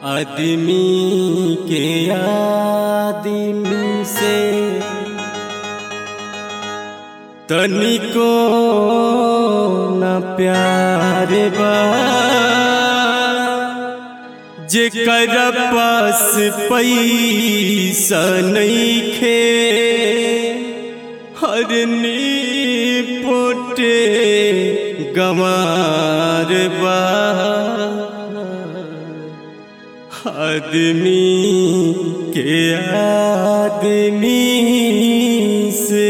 आदमी के आदमी से तनिको न प्यार बा जेकर पास पैसा नइखे हरनी पोटे गमार बा आदमी के आदमी से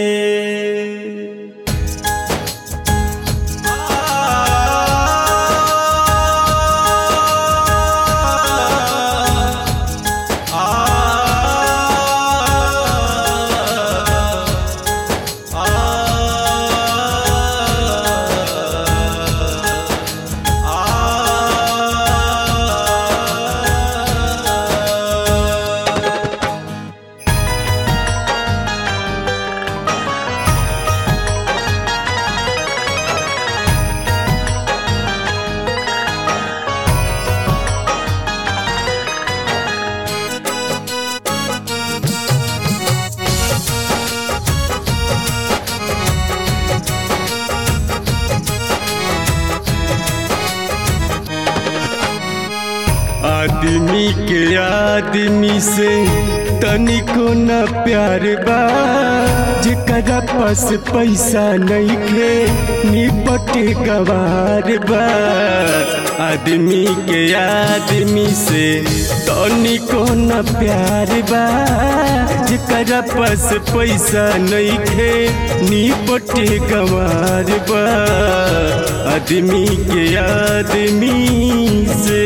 आदमी के आदमी से तनिको न प्यार बा जेकरा पास पैसा नइखे निपटे गवार बा आदमी के आदमी से तनिको न प्यार बा जेकरा पास पैसा नइखे निपटे गवार बा आदमी के आदमी से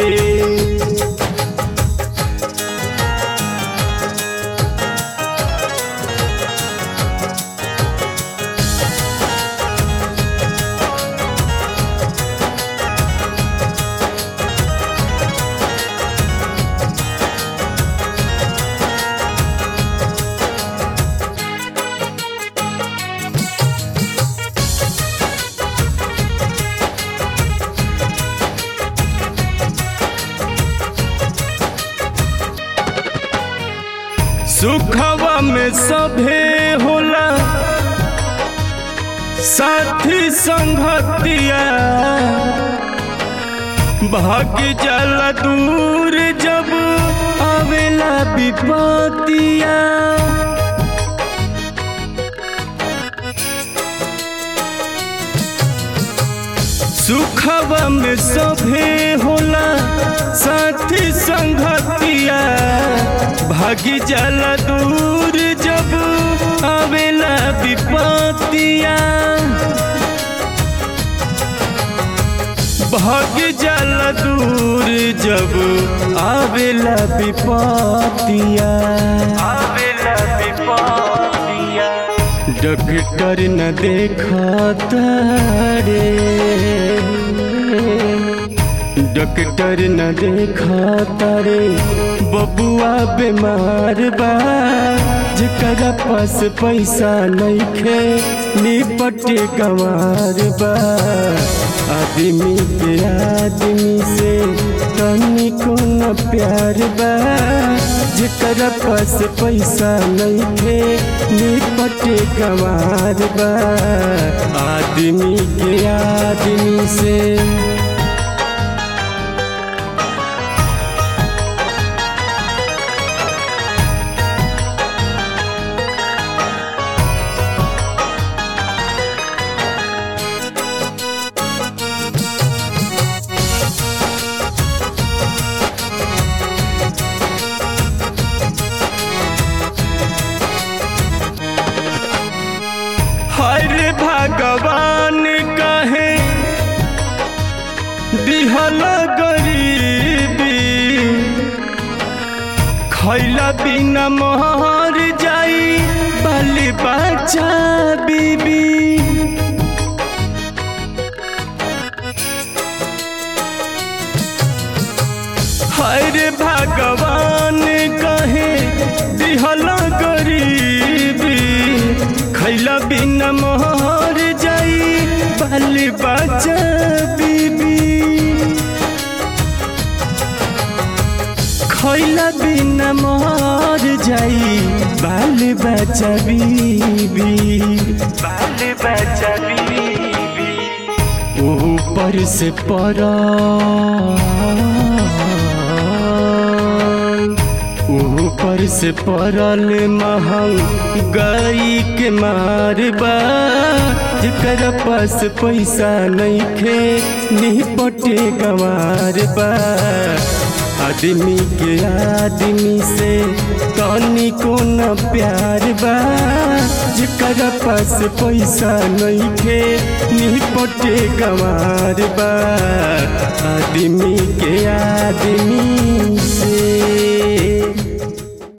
सुखवा में सभे होला साथी संगतिया भाग जाला दूर जब आवेला विपतिया सुखवा में सभे होला साथी संगतिया भागी जाला दूर जब आवेला विपतिया भाग जाला दूर जब आवेला विपतिया आवेला विपतिया डॉक्टर न देखत रे डॉक्टर न देखत रे बबुआ बीमार बा जेकरा पास पैसा नइखे निपटे गंवार बा आदमी के आदमी से तनिको न प्यार बा जेकरा पास पैसा नइखे निपटे गंवार बा आदमी के आदमी से हर भगवान कहे दिहल गरीबी खैला बिना मोहर जाई बाली बच्चा बीबी हर भगवान कहे दिहल गरीबी खैला बिना मोहर जाई बाली बच्चा बीबी खैला बिना मर जाई बाल बच्चा बीबी बाल बच्चा बीबी ऊपर से पड़ा ऊपर से पड़ल महंगाई के मार बा जेकर पास पैसा नइखे निपटे गंवार बा आदमी के आदमी से तनी को न प्यार बा जेकर पास पैसा नइखे निपटे गंवार बा आदमी के आदमी से